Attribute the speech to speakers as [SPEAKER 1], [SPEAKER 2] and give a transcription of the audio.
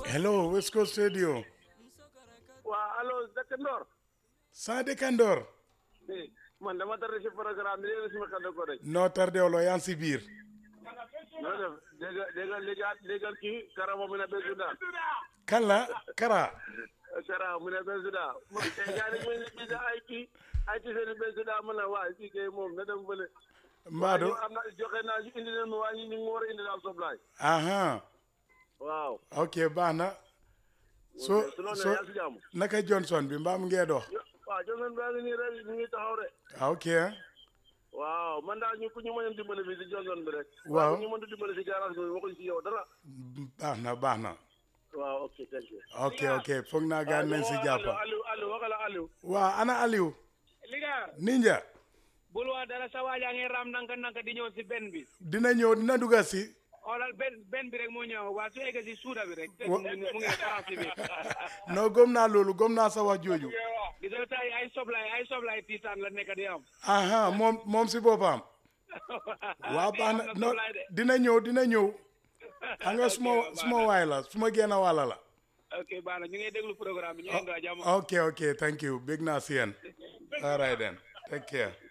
[SPEAKER 1] hello West Coast Radio
[SPEAKER 2] waa allo dëkk Ndor
[SPEAKER 1] sa dëkkandoor
[SPEAKER 2] man dama tardé si programme bi léegi si ma xel ko rek
[SPEAKER 1] noo tardewloo yaa ngi si biir
[SPEAKER 2] noo def dégg dégg dégg dégg kii karamo mu ne be suda
[SPEAKER 1] kan la kara
[SPEAKER 2] kara mu ne be suda mo te gaari mu ne bisa ay kii ay ci seen be suda mu ne waa kii kay moom na dem bële
[SPEAKER 1] mbaadu
[SPEAKER 2] am na joxe naa si indi leen mu waa ñu ngi war a indi daal soblaay
[SPEAKER 1] aha
[SPEAKER 2] waaw
[SPEAKER 1] ok baax na so
[SPEAKER 2] su loolu
[SPEAKER 1] so
[SPEAKER 2] ne yaa si jàmm
[SPEAKER 1] naka Johnson bi mbaam ngee dox
[SPEAKER 2] waaw joxeen baa ngi nii rek ñu ngi taxaw rek
[SPEAKER 1] ah, ok
[SPEAKER 2] waaw man daal ñu ku ñu mën a dimbale fii si Johnson bi rek
[SPEAKER 1] Waaw.
[SPEAKER 2] ku ñu mën a dimbale si garage bi waxuñ si yow dara
[SPEAKER 1] baax na baax na
[SPEAKER 2] waaw ok thank you
[SPEAKER 1] ok ok foog naa gaan nañ si jàppa
[SPEAKER 2] Aliou Aliou waxala Aliou
[SPEAKER 1] waa ana Aliou
[SPEAKER 3] liga
[SPEAKER 1] ninja
[SPEAKER 3] bul wax dara sa waajaa ngi raam nanka nanka di ñëw si benn bi
[SPEAKER 1] dina ñëw dina dugga si
[SPEAKER 3] xoolal benn benn bi rek moo ñëw waa su eggee si suuda bi rek
[SPEAKER 1] Wa-
[SPEAKER 3] mu ngi mu ngi France bi
[SPEAKER 1] non gëm naa loolu gëm naa sa wax jooju
[SPEAKER 3] di doo tay ay soblay ay soblay tiitaan la nekk di am
[SPEAKER 1] aha moom moom si boppam waa baax na non dina ñëw dina ñëw xam nga suma suma waay la suma génn wàlla la
[SPEAKER 3] ok baax na ñu ngi déglu programme bi ñu ngi jàmm
[SPEAKER 1] ok ok thank you big naa si yéen all right then take care